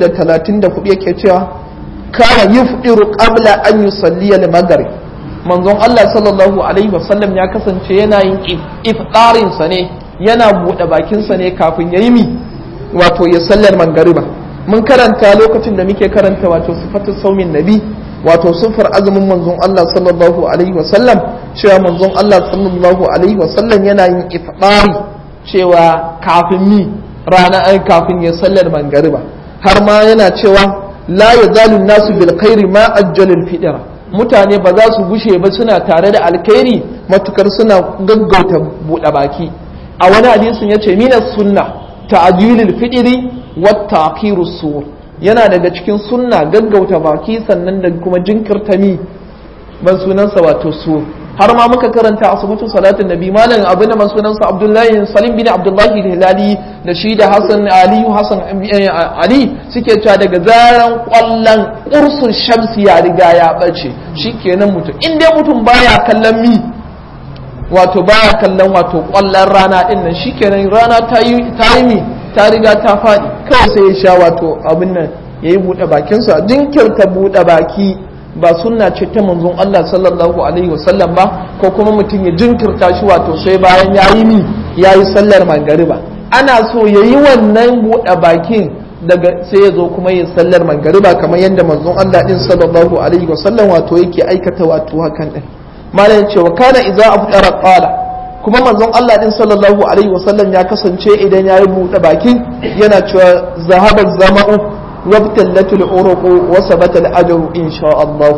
334 yake cewa kana yufdiru qabla an yusalli al-maghrib manzon Allah sallallahu alaihi wasallam ya kasance yana yin iftarin sa ne yana bude bakin sa ne kafin yayi mi wato ya sallar mangariba mun karanta lokacin da muke karanta wato sifatu saumin nabi wato sufar azumin manzon Allah sallallahu alaihi wasallam cewa manzon Allah sallallahu alaihi wasallam yana yin iftari cewa kafin mi rana ai kafin ya sallar mangariba har ma yana cewa la yazalu nasu bil khairi ma ajjalul fidra mutane ba za su gushe ba suna tare da alkhairi matukar suna gaggauta buɗe baki a wani hadisin yace minas sunna ta'jilul fidri wa ta'khirus sur yana daga cikin sunna gaggauta baki sannan da kuma jinkirta mi ban sunansa wato su har ma muka karanta asibatu salatin nabi malam abin da sunansa abdullahi salim bin abdullahi hilali da shi da Hassan Aliyu Hassan Ali suke cewa daga zaran kwallon ursun shamsi ya riga ya bace shikenan mutum in dai mutum baya kallon mi wato baya kallon wato kwallon rana din nan shikenan rana ta yi ta yi mi ta riga ta faɗi kawai sai ya sha wato abin nan yayi buɗe bakinsa jinkirta buɗe baki ba sunna ce ta manzon Allah sallallahu alaihi wasallam ba ko kuma mutum ya jinkirta shi wato sai bayan yayi mi yayi sallar mangariba ana so yayi wannan buɗe bakin daga sai ya zo kuma yin sallar mangariba kamar yadda manzon Allah din sallallahu alaihi wasallam wato yake aikata wato hakan din malam cewa kana idza afdara qala kuma manzon Allah din sallallahu alaihi wasallam ya kasance idan yayi buɗe bakin yana cewa zahabar zama'u wabtallatul uruqu wa sabata al-ajru insha Allah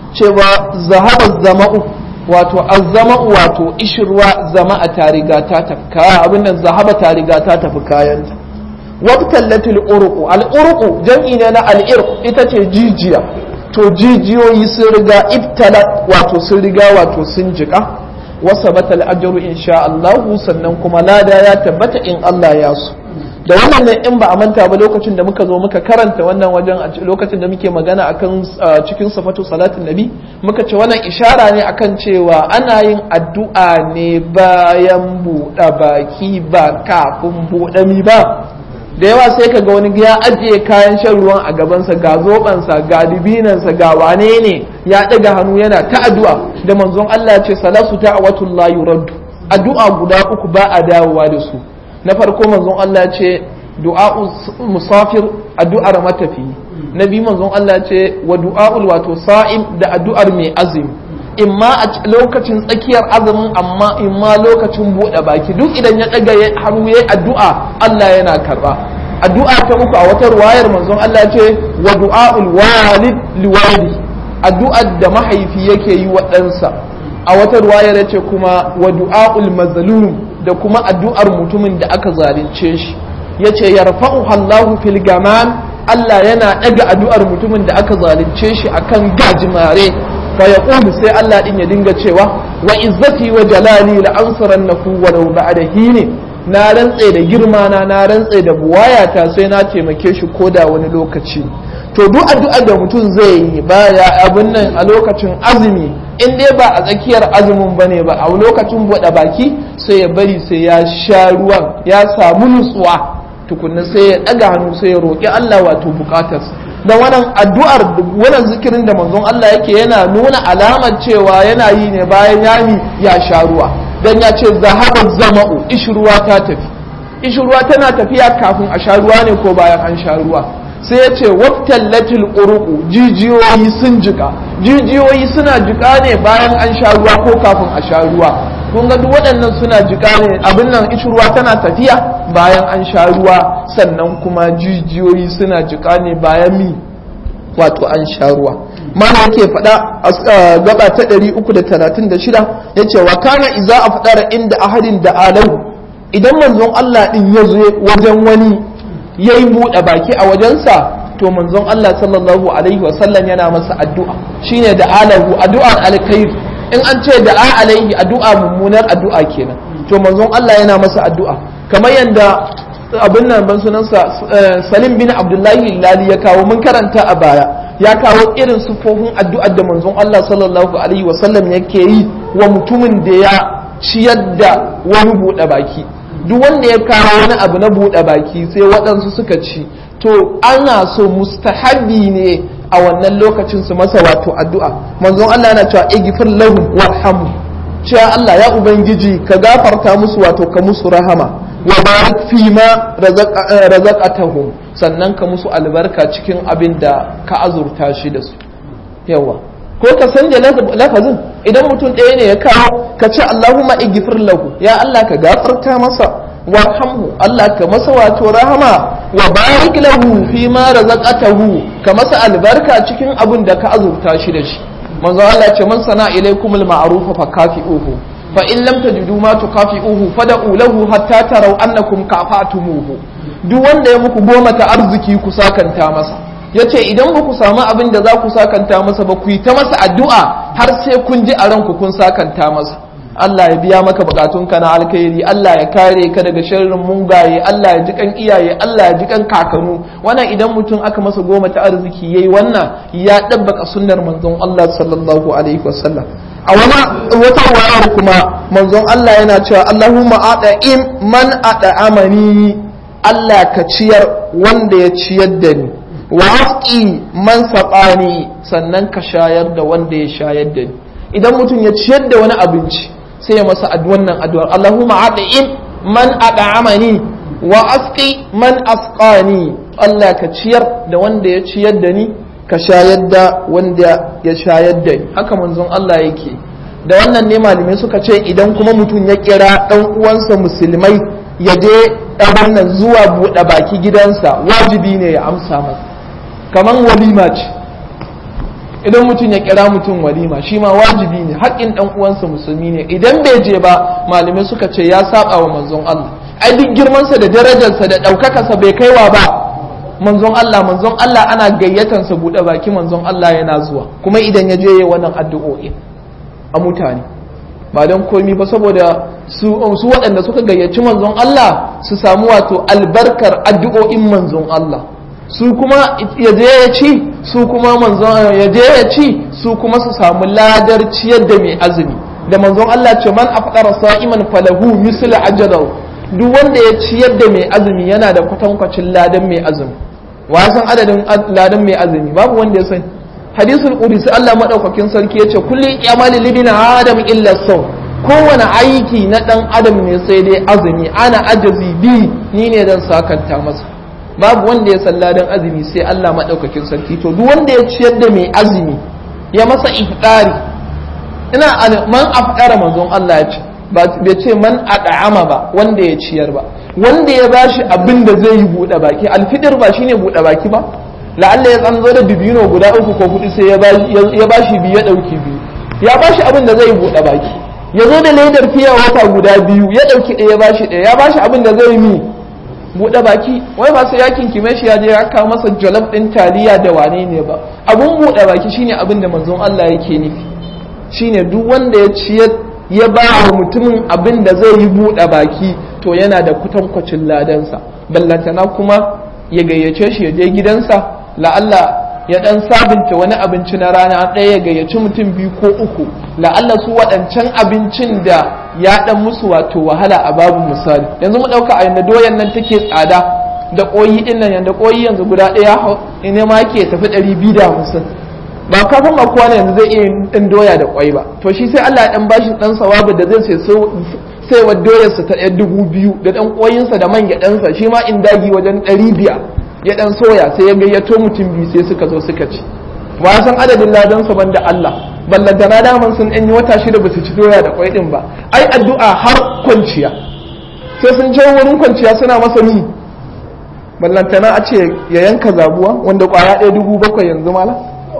cewa zahaba zama'u wato azzama'u wato ishirwa zama'a ta riga ta tafka abin nan zahaba ta riga ta tafi kayanta wabtallatul uruqu al-uruqu jam'i ne na al-irq ita ce jijiya to jijiyoyi sun riga ibtala wato sun riga wato sun jika wa sabata al-ajru insha Allah sannan kuma lada ya tabbata in Allah ya so da wannan ne in ba a manta ba lokacin da muka zo muka karanta wannan wajen a lokacin da muke magana akan cikin safatu salatin nabi muka ce wannan ishara ne akan cewa ana yin addu'a ne bayan buɗe baki ba kafin buɗe mi ba da yawa sai ka ga wani ya ajiye kayan shan ruwan a gabansa ga zobansa ga dibinansa ga wane ne ya ɗaga hannu yana ta addu'a da manzon Allah ce salasu ta'awatul la yuraddu addu'a guda uku ba a dawowa da su na farko manzon Allah ce du'a'u musafir addu'ar matafi na biyu manzon Allah ce wa du'a'ul wato sa'im da addu'ar mai azumi imma a lokacin tsakiyar azumin amma imma lokacin buɗe baki duk idan ya ɗaga hannu yayi addu'a Allah yana karba addu'a ta uku a wata ruwayar manzon Allah ce wa du'a'ul walid liwalidi addu'ar da mahaifi yake yi wa ɗansa a wata ruwayar ya ce kuma wa du'a'ul mazlum da kuma addu'ar mutumin da aka zalunce shi ya ce yarfa'u Allahu fil gaman Allah yana ɗaga addu'ar mutumin da aka zalunce shi akan gajimare fa yaqulu sai Allah din ya dinga cewa wa izzati wa jalali la ansurannahu walau ba'da hini na rantse da girma na na rantse da buwayata sai na taimake shi koda wani lokaci to duk addu'ar da mutum zai yi baya abin nan a lokacin azumi in dai ba a tsakiyar azumin bane ba a lokacin buɗe baki sai ya bari sai ya sha ruwan ya samu nutsuwa tukunna sai ya ɗaga hannu sai ya roƙi Allah wato buƙatarsa da wannan addu'ar wannan zikirin da manzon Allah yake yana nuna alamar cewa yana yi ne bayan yami ya sha ruwa dan ya ce zahabar zama'u ishruwa ta tafi ishruwa tana tafiya kafin a sha ruwa ne ko bayan an sha ruwa sai ya ce wabtallatil uruqu jijiyoyi sun jika jijiyoyi suna jika ne bayan an sha ruwa ko kafin a sha ruwa kun ga duk waɗannan suna jika ne abin nan ishi ruwa tana tafiya bayan an sha ruwa sannan kuma jijiyoyi suna jika ne bayan mi wato an sha ruwa mana yake faɗa a gaba ta 336 yace wa kana iza a faɗara inda ahadin da alahu idan manzon Allah din ya zo wajen wani ya yi buɗe baki a wajensa to manzon Allah sallallahu alaihi wasallam yana masa addu'a shine da alahu addu'ar alkhairi in an ce da alaihi addu'a mummunar addu'a kenan to manzon Allah yana masa addu'a kamar yadda abin nan ban sunansa Salim bin Abdullahi Lali ya kawo mun karanta a baya ya kawo irin sufofin addu'ar da manzon Allah sallallahu alaihi wasallam yake yi wa mutumin da ya ciyar da wani buɗe baki duk wanda ya kawo wani abu na buɗe baki sai waɗansu suka ci to ana so mustahabi ne a wannan lokacin su masa wato addu'a manzon Allah yana cewa igfir lahum warhamhu cewa Allah ya ubangiji ka gafarta musu wato ka musu rahama wa barik fi ma razaqatahum sannan ka musu albarka cikin abin da ka azurta shi da su yawa ko ka sanja lafazin idan mutum ɗaya ne ya kawo ka ce Allahumma igfir lahu ya Allah ka gafarta masa warhamhu Allah ka masa wato rahama wa barik lahu fi ma razaqatahu ka masa albarka cikin abin da ka azurta shi da shi manzo Allah ce man sana ilaykum al-ma'ruf fa kafi'uhu fa in lam tajidu ma tukafi'uhu fad'u lahu hatta taraw annakum kafatumuhu duk wanda ya muku goma ta arziki ku sakanta masa yace idan ba ku samu abin da za ku sakanta masa ba ku yi ta masa addu'a har sai kun ji a ranku kun sakanta masa Allah ya biya maka bukatunka na alkhairi Allah ya kare ka daga sharrin mungaye Allah ya ji kan iyaye Allah ya ji kan kakanu wannan idan mutum aka masa goma ta arziki yayi wannan ya dabbaka sunnar manzon Allah sallallahu alaihi wasallam a wani wata wayar kuma manzon Allah yana cewa Allahumma ata'im man ata'amani Allah ka ciyar wanda ya ciyar da ni wa asqi man saqani sannan ka shayar da wanda ya shayar da ni idan mutum ya ciyar da wani abinci sai ya masa wannan addu'ar Allahumma ata'im man ata'amani wa asqi man asqani Allah ka ciyar da wanda ya ciyar da ni ka shayar da wanda ya shayar da ni haka manzon Allah yake da wannan ne malamai suka ce idan kuma mutum ya kira dan uwansa musulmai ya je ɗaban nan zuwa buɗe baki gidansa wajibi ne ya amsa masa kaman walima ce idan mutum ya kira mutum walima shi ma wajibi ne haƙƙin ɗan uwansa musulmi ne idan bai je ba malamai suka ce ya saba wa manzon Allah ai duk girmansa da darajarsa da ɗaukakarsa bai kaiwa ba manzon Allah manzon Allah ana gayyatansa buɗe baki manzon Allah yana zuwa kuma idan ya je wannan addu'o'i a mutane ba don komi ba saboda su waɗanda suka gayyaci manzon Allah su samu wato albarkar addu'o'in manzon Allah su kuma ya je ya ci su kuma manzon ya je ya ci su kuma su samu ladar ciyar da mai azumi da manzon Allah ce man afqara sa'iman falahu mislu ajrahu duk wanda ya ciyar da mai azumi yana da kwatankwacin ladan mai azumi wa san adadin ladan mai azumi babu wanda ya sani hadisul qudsi Allah madaukakin sarki yace kulli amali libina adam illa saw kowane aiki na dan adam ne sai dai azumi ana ajazi bi ni ne dan sakanta masa babu wanda ya san ladan azumi sai Allah madaukakin sarki to duk wanda ya ciyar da mai azumi ya masa iftari ina man afdara manzon Allah ya ce bai ce man ad'ama ba wanda ya ciyar ba wanda ya bashi abin da zai yi buɗe baki alfidir ba shine buɗe baki ba la'alla ya tsanzo da dubino guda uku ko hudu sai ya bashi biyu ya ɗauki biyu ya bashi abin da zai yi buɗe baki ya zo da ledar fiya wata guda biyu ya ɗauki ɗaya ya bashi ɗaya ya bashi abin da zai mi buɗe baki wai ba sai ya kinkime shi ya je ya kawo masa jollof ɗin taliya da wane ne ba abun buɗe baki shine abin da manzon Allah yake nufi shine duk wanda ya ciyar ya ba wa mutumin abin da zai yi buɗe baki to yana da kutankwacin ladansa ballantana kuma ya gayyace shi ya je gidansa la'alla ya dan sabunta wani abinci na rana ɗaya ya gayyaci mutum biyu ko uku la'alla su waɗancan abincin da ya dan musu wato wahala a babu misali yanzu mu ɗauka a yanda doyan nan take tsada da ƙoyi ɗin nan yanda ƙoyi yanzu guda ɗaya ne ma ke tafi ɗari biyu da hamsin ba kafin ma kowa yanzu zai iya ɗan doya da ƙwai ba to shi sai Allah ya ɗan bashi ɗan sawabu da zai sai sai wa doyarsa ta ɗaya dubu biyu da ɗan ƙoyinsa da man gyaɗansa shi ma in dagi wajen ɗari biyar ya ɗan soya sai ya gayyato mutum biyu sai suka zo suka ci ba san adadin ladansa ban da Allah ballantana daman sun ɗan yi wata shida ba su ci doya da ƙwai ɗin ba ai addu'a har kwanciya sai sun je wurin kwanciya suna masa ni ballantana a ce ya yanka zabuwa wanda ƙwaya ɗaya dubu bakwai yanzu mala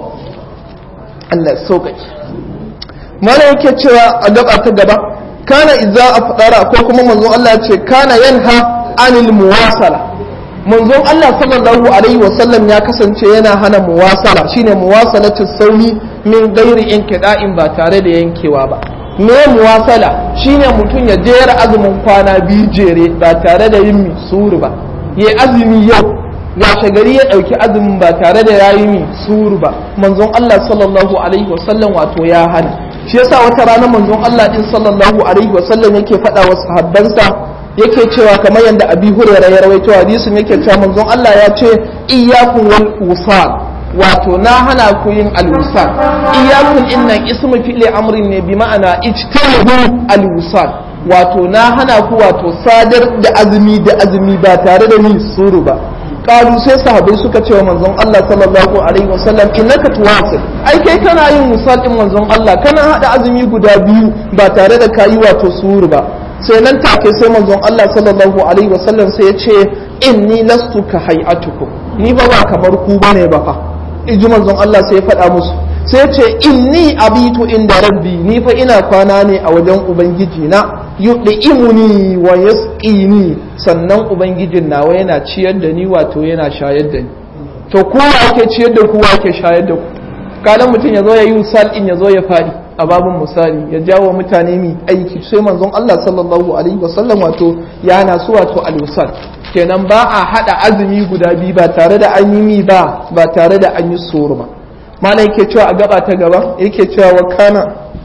Allah ya sauƙaƙe mana yake cewa a gaba ta gaba kana idza afdara ko kuma manzon Allah ya ce kana yanha anil muwasala manzon Allah sallallahu alaihi wasallam ya kasance yana hana muwasala shine muwasalatu sauni min gairi inqida'in ba tare da yankewa ba me muwasala shine mutum ya jera azumin kwana biyu jere ba tare da yin suru ba yayi azumi yau washe gari ya ɗauki azumin ba tare da yayi mi suru ba manzon Allah sallallahu alaihi wasallam wato ya hana shi yasa wata rana manzon Allah din sallallahu alaihi wasallam yake faɗa wa sahabbansa yake cewa kamar yadda abi hurairah ya rawaito hadisin yake cewa manzon Allah ya ce iyyakum wal usal wato na hana ku yin al-usal iyyakum innan ismu fi'li amrin ne bi ma'ana ijtanibu al-usal wato na hana ku wato sadar da azumi da azumi ba tare da ni suru ba kalu sai sahabbai suka ce wa manzon Allah sallallahu alaihi wasallam innaka tuwasil ai kai kana yin musal din manzon Allah kana hada azumi guda biyu ba tare da kayi wato suru ba sai nan take sai manzon Allah sallallahu alaihi wasallam sai ya ce inni lastu ka hay'atukum ni ba ba kamar ku bane ba fa iji manzon Allah sai ya faɗa musu sai ya ce inni abitu inda rabbi ni fa ina kwana ne a wajen ubangiji na yud'imuni wa yasqini sannan ubangijin nawa yana ciyar da ni wato yana shayar da ni to kowa ake ciyar da kowa ake shayar da ku kalan mutum ya zo ya yi usal in ya zo ya fadi a babin misali ya jawo mutane mi aiki sai manzon Allah sallallahu alaihi wasallam wato ya na su wato alwasal kenan ba a hada azumi guda biyu ba tare da an yi mi ba ba tare da an yi soro ba mana yake cewa a gaba ta gaba yake cewa wa kana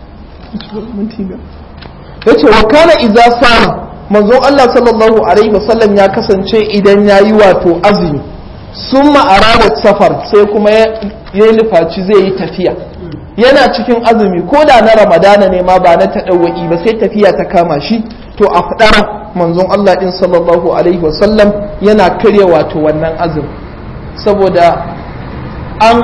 yace wa kana idza sama manzon Allah sallallahu alaihi wasallam ya kasance idan yayi wato azumi summa arada safar sai kuma ya nufaci zai yi tafiya yana cikin azumi ko da na ramadana ne ma ba na taɗawa'i ba sai tafiya ta kama shi to a faɗar manzon Allah ɗin sallallahu alaihi wasallam yana karya wato wannan azumi saboda an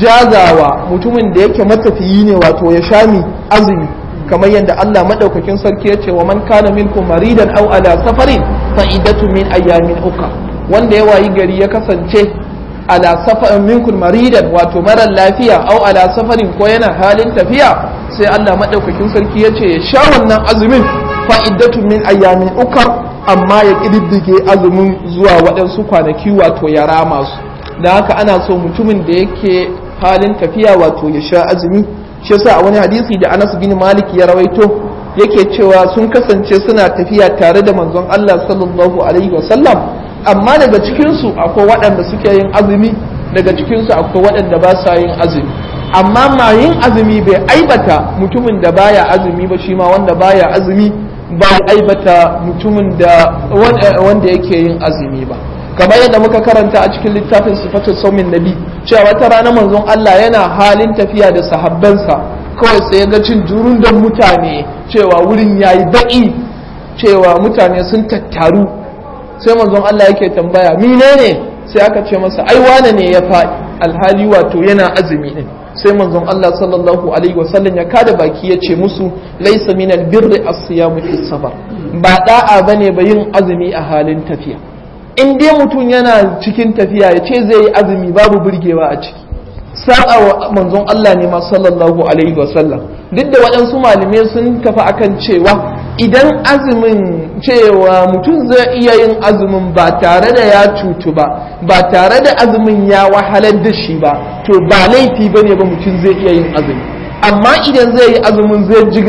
jazawa mutumin da yake matafiyi ne wato ya shami azumi kamar yadda Allah maɗaukakin sarki ya ce wa man kana minkum maridan aw ala safarin fa iddatu min ayyamin uka wanda ya wayi gari ya kasance ala safarin minkun maridan wato marar lafiya au ala safarin ko yana halin tafiya sai Allah madaukakin sarki ya ce ya sha wannan azumin fa'iddatu min ayyamin ukar amma ya kididdige azumin zuwa waɗansu kwanaki wato ya rama su da haka ana so mutumin da yake halin tafiya wato ya sha azumi shi yasa a wani hadisi da Anas bin Malik ya rawaito yake cewa sun kasance suna tafiya tare da manzon Allah sallallahu alaihi wasallam amma daga cikinsu akwai waɗanda suke yin azumi daga cikinsu akwai waɗanda ba sa yin azumi amma ma yin azumi bai aibata mutumin da baya azumi ba shi ma wanda baya azumi ba aibata mutumin da wanda yake yin azumi ba kamar yadda muka karanta a cikin littafin sifatul saumin nabi cewa wata rana manzon Allah yana halin tafiya da sahabbansa kawai sai ya ga cin jurun da mutane cewa wurin yayi baki cewa mutane sun tattaru sai manzon Allah yake tambaya menene sai aka ce masa ai wane ne ya faɗi alhali wato yana azumi din sai manzon Allah sallallahu alaihi wasallam ya kada baki ya ce musu laysa min albirri as-siyamu fi safar ba da'a bane ba yin azumi a halin tafiya in dai mutum yana cikin tafiya ya ce zai yi azumi babu burgewa a ciki sa'a wa manzon Allah ne ma sallallahu alaihi wasallam duk da waɗansu malamai sun tafi akan cewa idan azumin cewa mutum zai iya yin azumin ba tare da ya cutu ba ba tare da azumin ya wahalar da shi ba to ba laifi ba ne ba mutum zai iya yin azumi amma idan zai yi azumin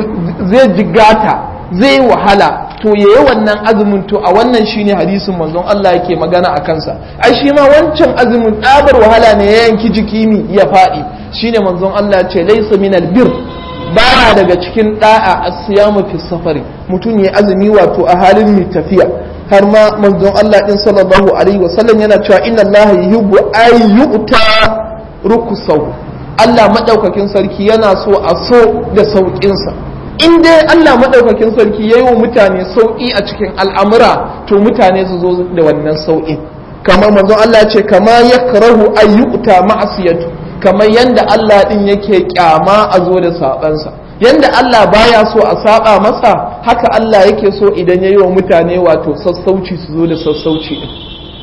zai jigata zai yi wahala to ya yi wannan azumin to a wannan shine hadisin manzon Allah yake magana a kansa ai shi ma wancan azumin ɗabar wahala ne ya yanki jiki mi ya faɗi shine manzon Allah ce laisa minal bir baya daga cikin da'a asiyamu fi safari mutum ya azumi wato a halin mai tafiya har ma manzon Allah din sallallahu alaihi wasallam yana cewa inna Allah yuhibbu ay yu'ta rukusahu Allah madaukakin sarki yana so a so da sauƙinsa in dai Allah madaukakin sarki yayi wa mutane sauƙi a cikin al'amura to mutane su zo da wannan sauƙin kamar manzon Allah ce kama yakrahu ay yu'ta ma'asiyatu kamar yadda Allah ɗin yake kyama a zo da saɓansa yadda Allah baya so a saba masa haka Allah yake so idan ya yi wa mutane wato sassauci su zo da sassauci ɗin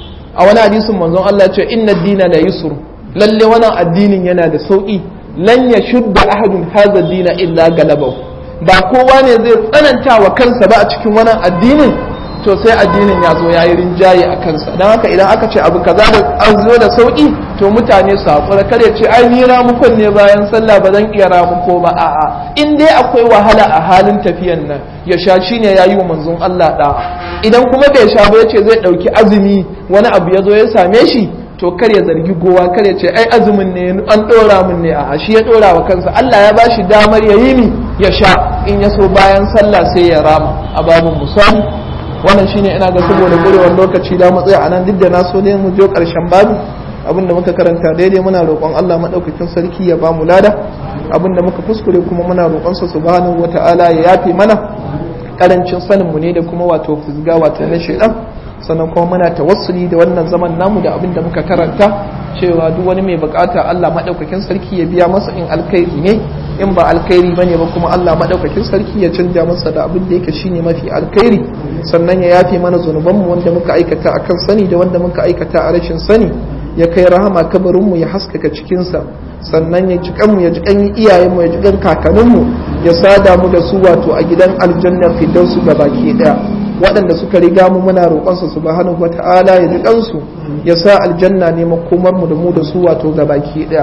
a wani hadisin manzon Allah ce inna dina la yusru lalle wannan addinin yana da sauƙi lan ya shudda ahadun hadha dina illa galabahu ba kowa ne zai tsananta wa kansa ba a cikin wannan addinin to sai addinin ya zo ya yi rinjaye a kansa don haka idan aka ce abu kaza da an zo da sauki to mutane su haƙura kar ya ce ai ni ramukon ne bayan sallah ba zan iya ramuko ba a'a in dai akwai wahala a halin tafiyan nan ya sha shi ne ya yi wa manzon Allah ɗa'a idan kuma bai sha ba ya ce zai ɗauki azumi wani abu ya zo ya same shi to kar ya zargi gowa kar ya ce ai azumin ne an ɗora min ne a'a shi ya ɗora wa kansa Allah ya ba shi damar ya yi mi ya sha in ya so bayan sallah sai ya rama a babin musali wannan shine ina ga saboda gurewar lokaci da matsaya a nan duk da na so ne mu je karshen babu abinda muka karanta daidai muna roƙon Allah madaukakin sarki ya ba mu lada abinda muka kuskure kuma muna roƙon sa subhanahu wata'ala ya yafe mana karancin sanin mu ne da kuma wato fizga wato na shedan sannan kuma muna tawassuli da wannan zaman namu da abinda muka karanta cewa duk wani mai bukata Allah madaukakin sarki ya biya masa in alkhairi ne in ba alkhairi bane ba kuma Allah madaukakin sarki ya canja masa da abin da yake shine mafi alkhairi sannan ya yafe mana zunubanmu wanda muka aikata akan sani da wanda muka aikata a rashin sani ya kai rahama kabarinmu ya haskaka cikinsa sannan ya jikan mu ya jikan iyayenmu ya jikan kakanninmu ya sada mu da su wato a gidan aljanna firdausu ga baki daya waɗanda suka riga mu muna roƙonsa subhanahu wata'ala ya jikan su ya sa aljanna ne makomar mu da mu da su wato ga baki daya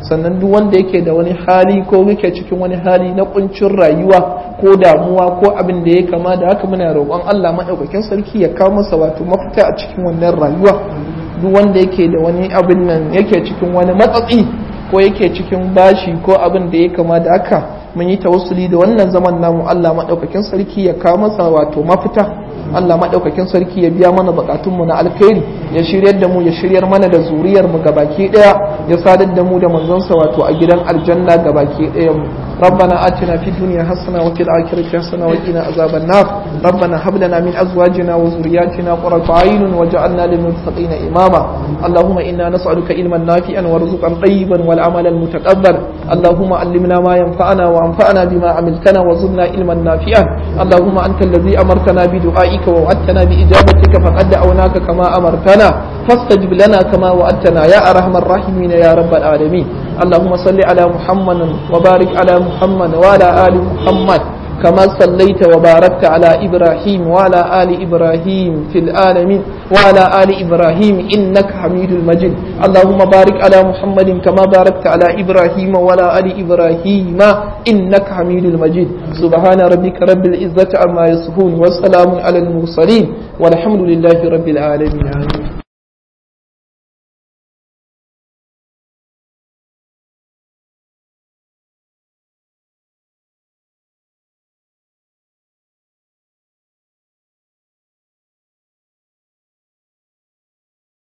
sannan duk wanda yake da wani hali ko yake cikin wani hali na kuncin rayuwa ko damuwa ko abin da ya kama da haka muna roƙon Allah maɗaukakin sarki ya kawo masa wato mafita a cikin wannan rayuwa duk wanda yake da wani abin nan yake cikin wani matsatsi ko yake cikin bashi ko abin da ya kama da haka mun yi tawassuli da wannan zaman namu Allah maɗaukakin sarki ya kawo masa wato mafita Allah maɗaukakin sarki ya biya mana bukatunmu na alkhairi ya shiryar da mu ya shiryar mana da zuriyar mu gabaki daya ya sadar da mu da manzonsa wato a gidan aljanna gabaki daya mu ربنا آتنا في الدنيا حسنة وفي الآخرة حسنة وقنا عذاب النار ربنا هب لنا من أزواجنا وذرياتنا قرة أعين وجعلنا للمتقين إماما اللهم إنا نسألك علما نافعا ورزقا طيبا والعمل المتقبل اللهم علمنا ما ينفعنا وانفعنا بما عملتنا وزدنا علما نافعا اللهم أنت الذي أمرتنا بدعائك ووعدتنا بإجابتك فقد دعوناك كما أمرتنا فاستجب لنا كما وعدتنا يا أرحم الراحمين يا رب العالمين اللهم صل على محمد وبارك على محمد وعلى آل محمد كما صليت وباركت على إبراهيم وعلى آل إبراهيم في العالمين وعلى آل إبراهيم إنك حميد المجيد اللهم بارك على محمد كما باركت على إبراهيم وعلى آل إبراهيم إنك حميد المجيد سبحان ربك رب العزة عما يصفون والسلام على المرسلين والحمد لله رب العالمين